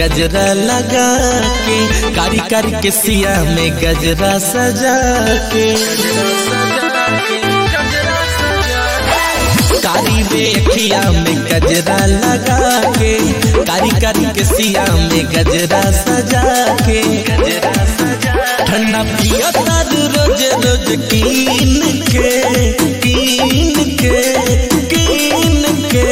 गजरा लगा के कारी कारी के सिया में गजरा सजा के कारी बेखिया में गजरा लगा के कारी कारी के सिया में गजरा सजा के ठंडा पिया तारू रोज रोज कीन के कीन के कीन के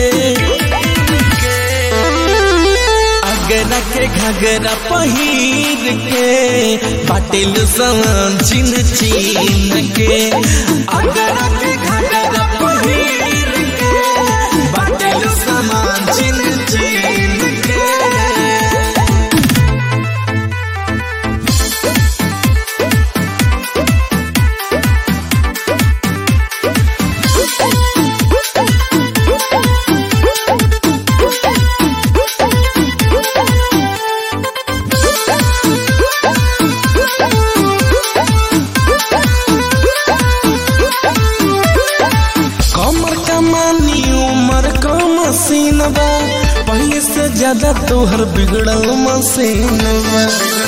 अगरा के घगरा पहिर के पाटिल समान चिन चीन के अगरा के घगरा पहिर के पाटिल समान चिन चीन के कमर कमानी उमर का मसीन बा पहले से ज्यादा तोहर बिगड़ल मसीन बा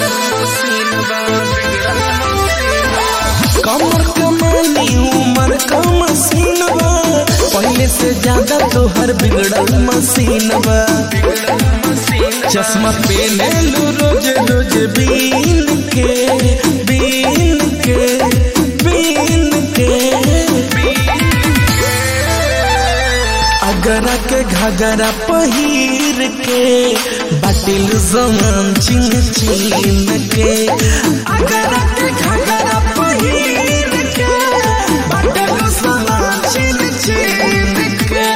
कमर कमानी उमर का मसीन बा पहले से ज्यादा तोहर बिगड़ल मसीन बा चश्मा पहने लो रोज रोज बीन के बीन के बीन के अगरा के घगरा पहिर के बाटिल जमान चिन चिन के अगरा के घगरा पहिर के बाटिल जमान चिन चिन के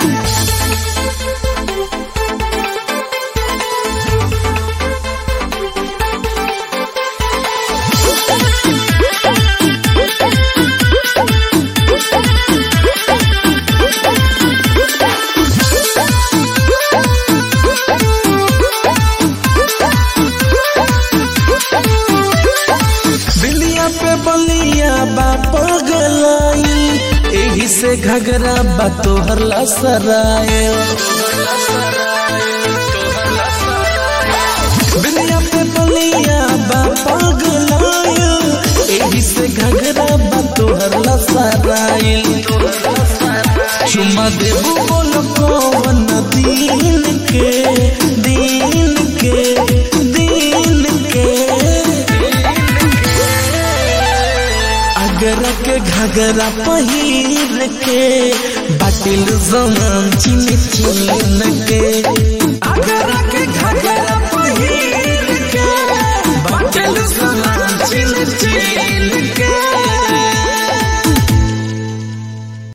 बिलिया पे बलिया बा पगलाई एही से घगरा बा तोहर लसराए बिलिया पे बलिया बा पगलाई एही से घगरा बा तोहर लसराए चुमा देबू बोल कौन दीन के दीन के दीन के अगरा के घगरा पहिर के बाटिल जमान चिन चिन के अगरा के घगरा